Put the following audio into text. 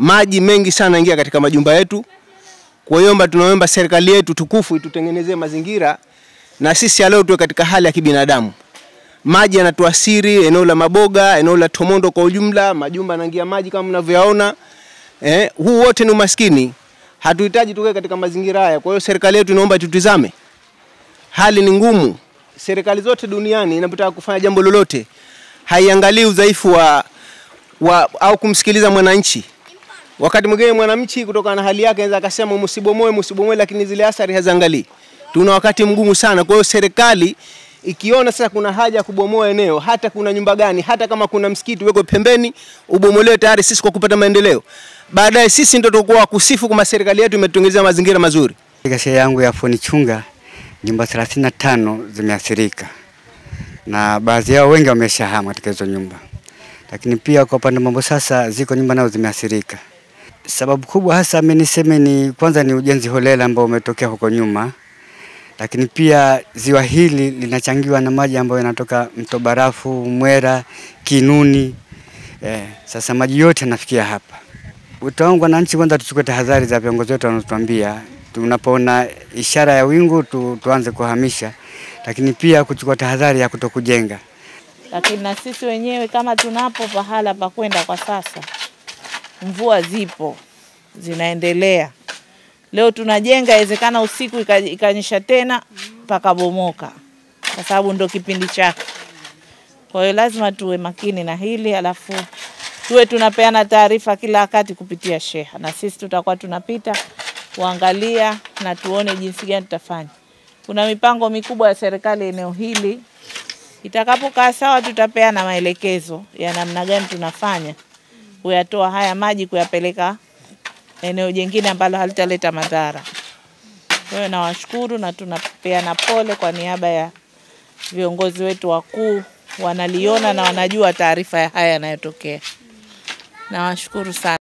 maji mengi sana ingia katika majumba yetu. Kwa hiyo tunaomba serikali yetu tukufu itutengenezee mazingira na sisi leo tuwe katika hali ya kibinadamu. Maji yanatuasiri eneo la Maboga, eneo la Tomondo kwa ujumla, majumba yanaingia maji kama mnavyoyaona. Eh, huu wote ni umaskini. Hatuhitaji tukae katika mazingira haya. Kwa hiyo serikali yetu inaomba tutizame, hali ni ngumu. Serikali zote duniani inapotaka kufanya jambo lolote haiangalii udhaifu wa, wa au kumsikiliza mwananchi. Wakati mwingine mwananchi kutokana na hali yake anaweza akasema msibomoe, msibomoe, lakini zile athari haziangalii. Tuna wakati mgumu sana. Kwa hiyo serikali ikiona sasa kuna haja ya kubomoa eneo, hata kuna nyumba gani, hata kama kuna msikiti uwekwe pembeni, ubomolewe tayari sisi kwa kupata maendeleo. Baadaye sisi ndio tutakuwa kusifu kama serikali yetu imetutengenezea mazingira mazuri. Katika shehia yangu ya Foni Chunga nyumba 35 zimeathirika na baadhi yao wengi wameshahama katika hizo nyumba, lakini pia kwa upande mambo sasa ziko nyumba nazo zimeathirika. Sababu kubwa hasa mimi niseme ni kwanza ni ujenzi holela ambao umetokea huko nyuma, lakini pia ziwa hili linachangiwa na maji ambayo yanatoka mto Barafu, Mwera, Kinuni. Eh, sasa maji yote yanafikia hapa. Wito wangu wananchi, kwanza tuchukue tahadhari za viongozi wetu wanaotuambia, tunapoona ishara ya wingu tu, tuanze kuhamisha, lakini pia kuchukua tahadhari ya kutokujenga. Lakini na sisi wenyewe kama tunapo pahala pa kwenda kwa sasa, mvua zipo zinaendelea. Leo tunajenga, inawezekana usiku ikanyesha tena pakabomoka, kwa sababu ndo kipindi chake. Kwa hiyo lazima tuwe makini na hili, alafu tuwe tunapeana taarifa kila wakati kupitia sheha, na sisi tutakuwa tunapita kuangalia na tuone jinsi gani tutafanya. Kuna mipango mikubwa ya serikali eneo hili, itakapokaa sawa, tutapeana maelekezo ya namna gani tunafanya kuyatoa haya maji kuyapeleka eneo jingine ambalo halitaleta madhara. Kwa hiyo nawashukuru na tunapeana pole kwa niaba ya viongozi wetu wakuu, wanaliona na wanajua taarifa ya haya yanayotokea. Nawashukuru sana.